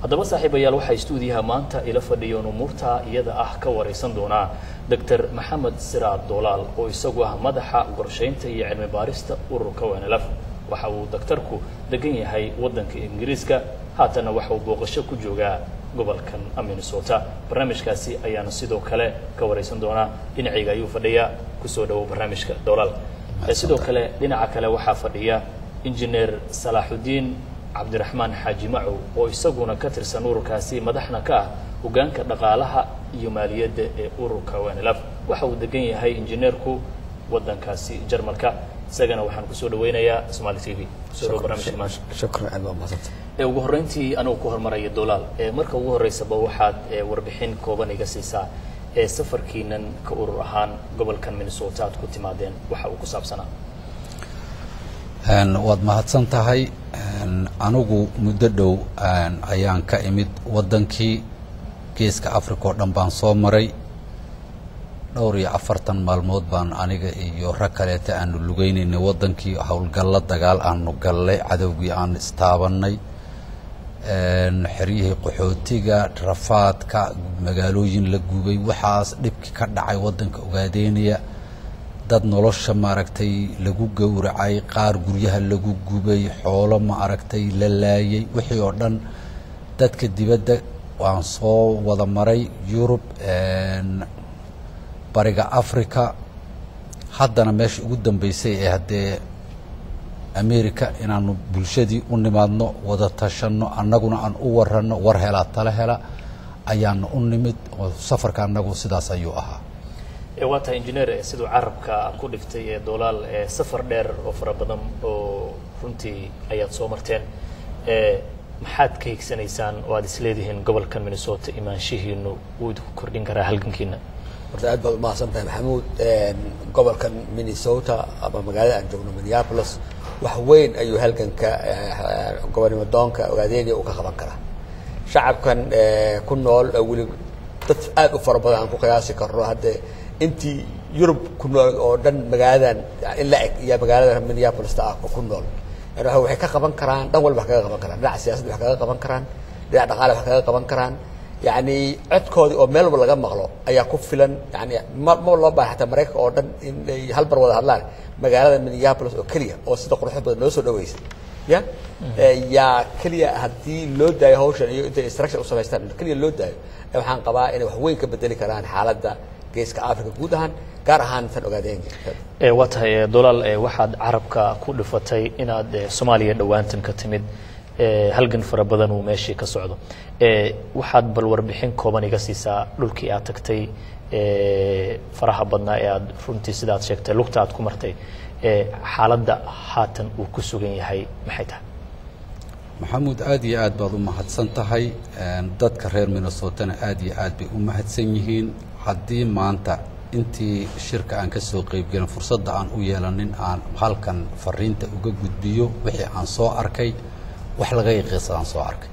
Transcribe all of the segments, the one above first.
haddaba saaxiibayaal waxaa istuudiyaha maanta ila fadhiyoon umuurta iyada ah ka waraysan doonaa doctor maxamed siraad doolaal oo isagu ah madaxa qorshaynta iyo cilmi baarista ururka wanlf waxa uu daktarku degan yahay waddanka ingiriiska haatanna waxa uu booqasho ku joogaa gobolkan minnesota barnaamijkaasi ayaana sidoo kale ka waraysan doonaa dhinacayga ayuu fadhiyaa kusoo dhawow barnaamijka doolaal sidoo kale dhinaca kale waxaa fadhiya injineer salaaxudiin cabdiraxmaan xaaji macow oo isaguna ka tirsan ururkaasi madaxna ka ah hogaanka dhaqaalaha iyo maaliyadda ee ururka wanlf waxa uu degan yahay injineerku waddankaasi jarmalka isagana waxaan kusoo dhaweynayaa somaali t v kusoo dhawo barnamijka maanta shukran aad baa mahadsantahay ee ugu horreyntii anigu ku hormaraya dolaal ee marka ugu horreysaba waxaad ee warbixin kooban iga siisaa ee safarkiinan ka urur ahaan gobolkan minnesota aad ku timaadeen waxa uu ku saabsanaa waad mahadsan tahay anigu muddo dhow ayaan ka imid waddankii geeska africa oo dhan baan soo maray dhowr iyo afartan maalmood baan aniga iyo rag kaleeta aanu lugeynaynay waddankii howlgallo dagaal aanu gallay cadowgii aan istaabannay xeryihii qaxootiga rafaadka magaalooyin la gubay waxaas dhibkii ka dhacay waddanka ogaadeynaya dad nolosha maaragtay lagu gowracay qaar guryaha lagu gubay xoolo maaragtay la laayay wixii oo dhan dadka dibadda waan soo wada maray yurub bariga africa haddana meesha ugu dambeysay ee haddee america inaanu bulshadii u nimaadno wada tashanno annaguna aan u waranno war helaa tala hela ayaanu u nimid oo safarka annagu sidaas ayuu ahaa waa tahay injineer siduu carabka ku dhiftay ee doolaal safar dheer oo fara badan oo runtii ayaad soo marteen maxaad ka higsanaysaan oo aad isleedihiin gobolkan minnesota imaanshihiinu wuu idinku kordhin karaa halgankiina horta aad baad umahadsan tahay maxamuud gobolkan minnesota ama magaalada aan joogno minneapolis wax weyn ayuu halganka gobonimo doonka ogaadeynaya uu ka qaban karaa shacabkan ku nool oo weli dad aad u fara badan aan ku qiyaasi karno haddee intii yurub ku nool oo dhan magaaladan in la eg iyo magaalada minneapolista ah ku nool yani waxay ka qaban karaan dhan walba wax kaga qaban karaan dhinaca siyaasadda wax kaga qaban karaan dhinaca dhaqaale wax kaga qaban karaan yani codkoodii oo meel walba laga maqlo ayaa ku filan yani ma ma loo baaha xataa maraykanka oo dhan inay hal bar wada hadlaan magaalada minneapolis oo keliya oo sida quruxda badan noo soo dhaweysa ya yaa keliya haddii loo daayo hawshan iyo intay instruction u samaystaan keliya loo daayo waxaan qabaa inay wax weyn ka bedeli karaan xaaladda geeska africa guud ahaan gaar ahaan tan ogaadeenka waa tahay dolaal waxaad carabka ku dhifatay inaad soomaaliya dhowaantan ka timid halgan fara badan uu meeshii ka socdo waxaad bal warbixin kooban iga siisaa dhulkii aad tagtay faraha badnaa ee aad runtii sidaad sheegtay lugta aad ku martay xaaladda haatan uu ku sugan yahay maxay tahay maxamuud aad iyo aad baad u mahadsan tahay dadka reer minnesotana aad iyo aad bay u mahadsan yihiin haddii maanta intii shirka aan ka soo qeybgelin fursadda aan u yeelanin aan halkan fariinta uga gudbiyo wixii aan soo arkay wax laga yaqiisadaan soo arkay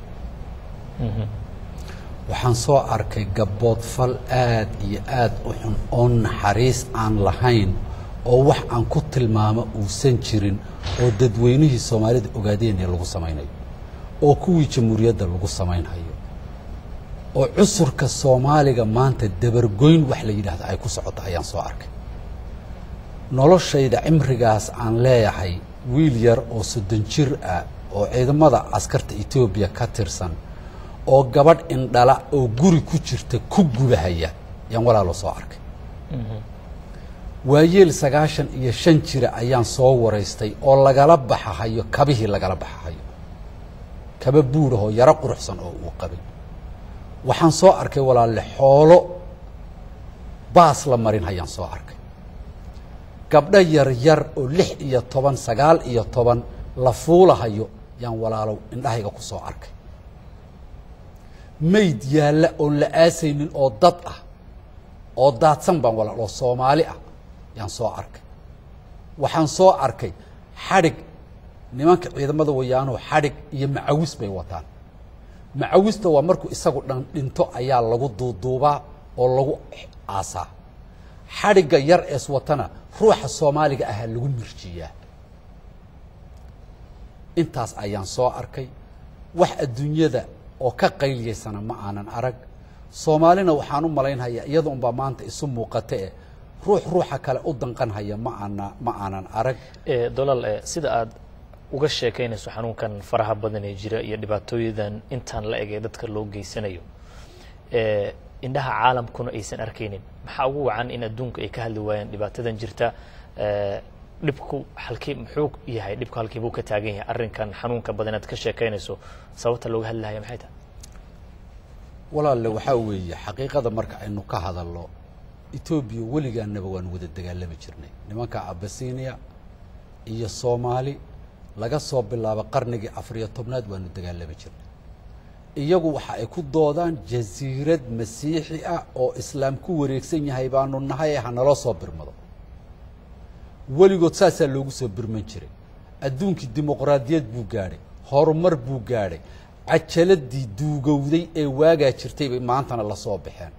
waxaan soo arkay gabbood fal aad iyo aad u xun oo naxariis aan lahayn oo wax aan ku tilmaamo uusan jirin oo dadweynihii soomaalida ogaadeynaya lagu samaynayo oo kuwii jamhuuriyadda lagu samaynhayo oo cusurka soomaaliga maanta dabargoyn wax la yidhaahdo ay ku socoto ayaan soo arkay noloshayda cimrigaas aan leeyahay wiil yar oo soddon jir ah oo ciidamada askarta etoobiya ka tirsan oo gabadh indhala oo guri ku jirta ku gubahaya yaan walaalo soo arkay waayeel sagaashan iyo shan jira ayaan soo waraystay oo lagala baxahayo kabihii lagala baxahayo kaba buurahoo yaro quruxsan oo uu qabay waxaan soo arkay walaalle xoolo baas la marin hayaan soo arkay gabdho yar yar oo lix iyo toban sagaal iyo toban la fuulahayo yaan walaalow indhahayga ku soo arkay mayd yaalla oon la aasaynin oo dad ah oo daadsan baan walaal oo soomaali ah yaan soo arkay waxaan soo arkay xadhig nimanka ciidamada wayaanoo xadhig iyo macawis bay wataan macawista waa markuu isagu dhan dhinto ayaa lagu duuduubaa oo lagu aasaa xadhigga yar ees watana ruuxa soomaaliga ahaa lagu mirjiyaa intaas ayaan soo arkay wax adduunyada oo ka qayliyaysana ma aanan arag soomaalina waxaan u malaynhayaa iyada unbaa maanta isu muuqata eh ruux ruuxa kale u danqanhaya ma aana ma aanan arag Eh, dolaal eh, sida aad uga sheekaynayso xanuunkan faraha badan ee jira iyo dhibaatooyadan intaan la eg ee dadka loo geysanayo eh, indhaha caalamkuna aysan arkaynin maxaa ugu wacan in adduunka ay ka hadli waayaan dhibaatadan jirta eh, dhibku halkii muxuu yahay dhibku halkii buu ka taagan yahay arrinkan xanuunka badan aad ka sheekaynayso sababta looga hadlahaya maxay tahay walaalle waxaa weeye xaqiiqada marka aynu ka hadalno etoobiya weligaanaba waan wada dagaalami jirnay nimanka abasinia iyo soomaali laga soo bilaabo qarnigii afariyo tobnaad waanu dagaalami jirnay iyagu waxa ay ku doodaan jasiirad masiixi ah oo islaam ku wareegsan yahay baanu nahay ee hanaloo soo birmado weligood saasaa loogu soo birman jiray adduunkii dimuqraadiyad buu gaadhay horumar buu gaadhay cajaladii duugowday ee waagaa jirtay bay maantana la soo baxeen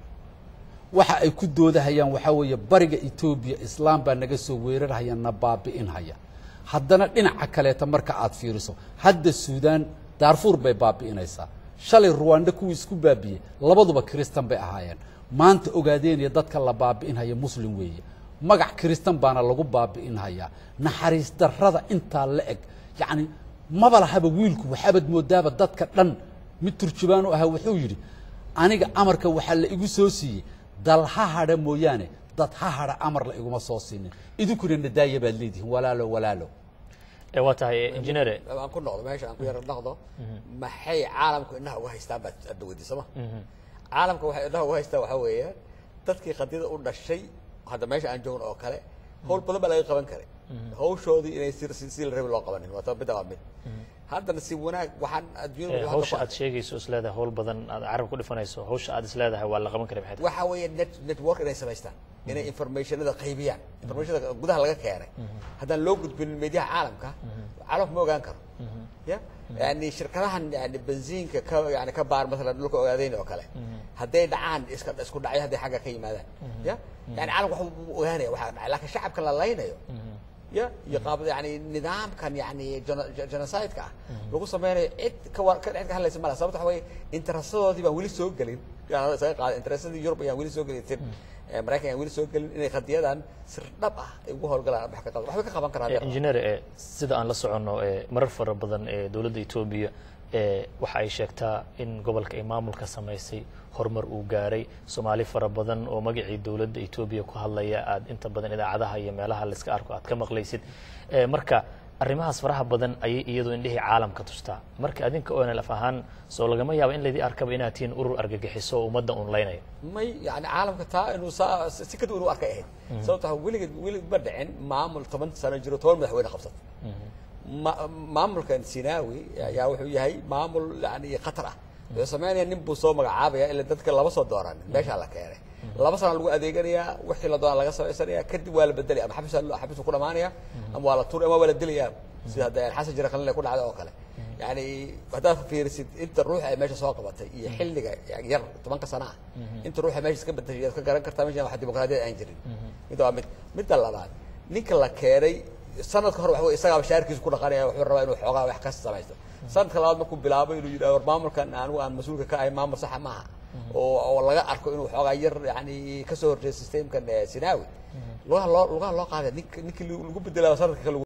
waxa ay ku doodahayaan waxaa weeye bariga etoobiya islaam baa naga soo weerarhaya na baabi'inhaya haddana dhinaca kaleeta marka aad fiiriso hadda suudaan daarfuur bay baabi'inaysaa shalay ruwanda kuwii isku baabi'iyey labaduba kiristan bay ahaayeen maanta ogaadeenaya dadka la baabi'inhaya muslim weeye magac kiristan baana lagu baabi'inhayaa naxariis darrada intaa la eg yacni maba lahaba wiilku waxaabad moodaaba dadka dhan mid turjubaan u ahaa wuxuu yidhi aniga amarka waxaa la igu soo siiyey dal ha hadha mooyaane dad ha hadha amar la iguma soo siinin idinkuna nadaaya baad leedihiin walaalo walaalo Eh, waa tahay eh, engineer aan ku noqdo meesha aan ku yara noqdo maxay caalamku indhaha uga haystaan baad adda weydiisama caalamka waxay indhaha uga haystaan waxaa weeye dadkii qadiyada u dhashay hadda meesha aan joogno oo kale howl badan baa laga qaban karay hawshoodii inay si si si la rabi loo qabanin waa ta midda waa mid haddana si wanaag waxaan Eh, adduunyada hawsha aad sheegayso isleedahay hawl badan aad carab ku dhifanayso hawsha aad isleedahay waa la qaban karay maxay tahay waxa weeye net network inay samaystaan inay informationada qaybiyaan informationada gudaha laga keenay haddaan loo gudbin meediyaha caalamka caalamku ma ogaan karo ya yani shirkadahan yani benziinka ka yani ka baar masalan dhulka ogaadeyn oo kale hadday dhacaan iska isku dhacyo hadday xagga ka yimaadaan ya yani caalamku waxa uu ogaanaya waxaa dhacay laakiin shacabka la laynayo ya iyo qaab yani nidaamkan yani geno- ge- genocide-ka ah lagu sameynayo cid ka war ka cid ka hadlaysa malaha sababta waxa weeye interesadoodii baan weli soo gelin yani isaga qaada interesadii Europe ayaan weli soo gelin tin eh, Maraykan ayaan weli soo gelin inay qadiyadan sir dhab ah ay ugu howlgalaan wax ka qaban waxbay ka qaban karaan Eh, engineer eh, sida aan la soconno eh, marar fara badan ee dowladda etoobiya eh, waxa ay sheegtaa in gobolka ay maamulka samaysay horumar uu gaaray soomaali fara badan oo magacii dowladda etoobiya ku hadlaya aad inta badan idaacadaha iyo meelaha layska arko aad ka maqlaysid Eh, marka arrimahaas faraha badan ayay iyadu indhihii caalamka tustaa marka adinka onlf ahaan soo lagama yaabo in laydii arkaba inaad tihiin urur argagixiso oo ummadda un laynaya may yani caalamka taa inuu saa si ka duwan u arkay ahayd sababta waxa weligeed weli ma dhicin maamul toban sano jiro toban madaxweyne qabsatay ma- maamulkan sinaawi ayaa wuxuu yahay maamul yani khatar ah wuxuu sameynaya nin buu soo magacaabaya ila dadka lama soo dooranin meeshaa la keenay laba sana lagu adeeganayaa wixii la doona laga samaysanaya kadib waa la bedelaya ama xabis xabisuu ku dhamaanaya ama waa la tuur ama waa la dilaya sida hadda xasan jira qalin ku dhacday oo kale yani haddaad fiirisid inta ruux ay meesha soo qabatay iyo xilliga yar tobanka sana ah inta ruuxa meesha iska bedeshay yaad ka garan kartaa meeshan wax dimuqraadiyad aan jirin midda waa mid midda labaad ninka la keenay sanadka hore waxa wey isagaaba shaarkiisu ku dhaqanaya wuxuu rabaa inuu xoogaa wax ka samaysto sanadka labaad markuu bilaabo inuu yidhaha war maamulkan anigu aan mas-uulka ka ahay maamul saxa maaha oo oo laga arko inuu xoogaa yar yani kasoo horjeedo systemkan eh, sinaawi lugaha loo lugaha loo qaaday nink ninkii lagu bedelaa sanadka kale